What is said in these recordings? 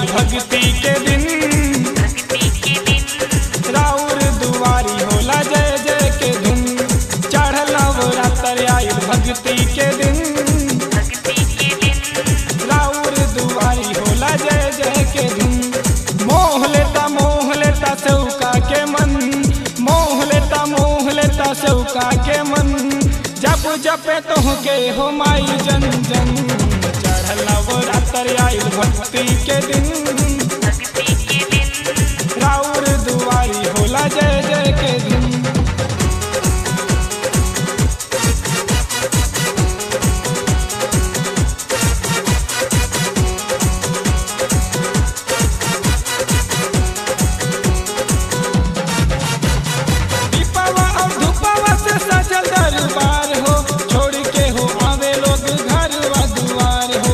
भक्ति के दिन राउर दुआरी होला जय जय के धुन चढ़ल नवरात्र आयल भक्ति के दिन राउर दुआरी होला जय जय के धुन मोह लेता मोह लेता सौका के मन मोह लेता मोह लेता सौका के मन जप जपे तोहके हो माई जन जन चढ़ल नवरात्र आयल भक्ति के दिन राउर दुआरी होला जय जय के दिन दीपावा और धूपावा से सजल दरबार हो छोड़ के हो आवे लोग घर व दुआर हो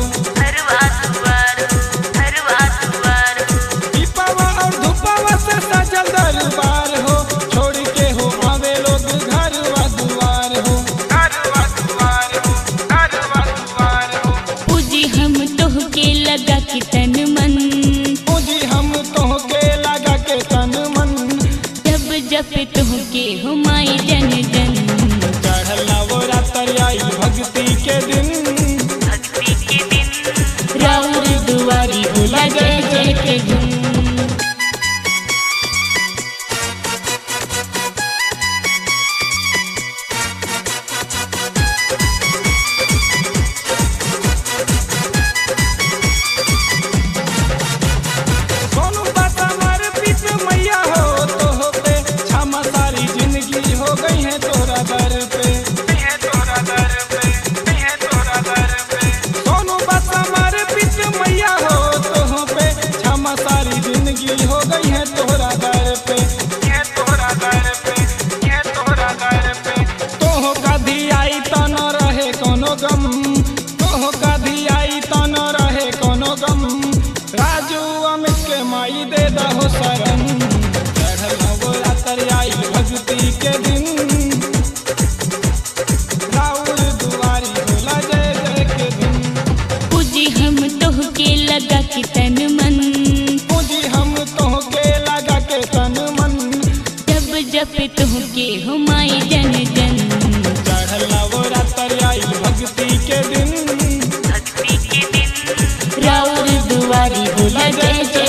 दीपावा और धूपावा से सजल दरबार हो छोड़ के हो आवे लोग घर व दुआर हो घर व दुआर हो घर व दुआर हो पूजी हम तोहके लगा के तन मन पूजी हम तोहके लगा के तन मन जब जप तोहके हो माई जन जन चढ़ल नवरात्र आई भक्ति के दिन राउर दुआरी होला जय जय के धुन सोनू बात हमार पीत मैया हो तो हो पे क्षमा सारी जिंदगी हो गई है तोरा दर पे तोरा दर पे तोरा दर पे सोनू बात हमार पीत मैया हो तो हो पे क्षमा सारी जिंदगी हो गई है तोरा दर पे तोरा दर पे तोरा दर पे तोह कधी आई तो न रहे कोनो गम तोह कधी आई तो न रहे कोनो गम राजू अमित के माई दे दहो शरण चढ़ल नवरात्र आई भक्ति के दिन राउर दुआरी होला जय जय के दिन पूजी हम तोहके लगा के तन मन पूजी हम तोहके लगा के तन मन जब जप तोहके हो माई जन जन चढ़ल नवरात्र आई भक्ति के दिन राउर दुआरी होला जय जय